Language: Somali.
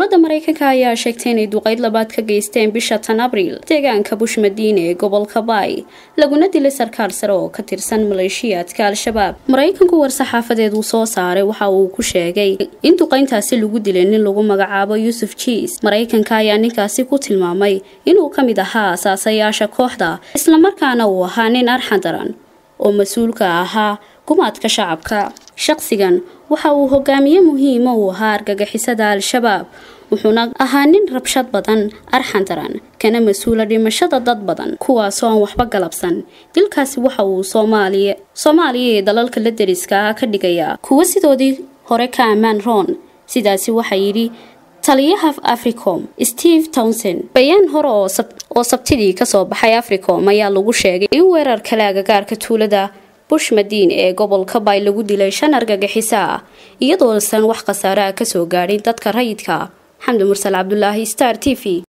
dowladda maraykanka ayaa sheegtay inay duqeyd labaad ka geysteen bisha tan abriil deegaanka bush madiine ee gobolka baay laguna dilay sarkaal sare oo ka tirsan maleeshiyaadka al-shabaab maraykanku war-saxaafadeed uu soo saaray waxa uu ku sheegay in duqeyntaasi lagu dilay nin lagu magacaabo yuusuf jiis maraykanka ayaa ninkaasi ku tilmaamay inuu ka mid ahaa asaasayaasha kooxda islamarkaana uu ahaa nin arxan daran oo mas-uulka ahaa gumaadka shacabka shaqsigan waxa uu hogaamiye muhiima uu ahaa argagixisada al-shabaab wuxuuna ahaa nin rabshad badan arxan daran kana mas-uula dhimashada dad badan kuwaasoo aan waxba galabsan dilkaasi waxa uu soomaaliya soomaaliya ee dalalka la deriska ah ka dhigayaa kuwo sidoodii hore ka ammaan roon sidaasi waxaa yidhi taliyaha africom steve townsend bayaan hore oo sabtidii kasoo baxay africom ayaa lagu sheegay in weerar kale agagaarka tuulada bush madiin ee gobolka bay lagu dilay shan argagixiso ah iyadoosan wax khasaare ah kasoo gaadhin dadka rayidka xamdi mursal cabdulaahi star t v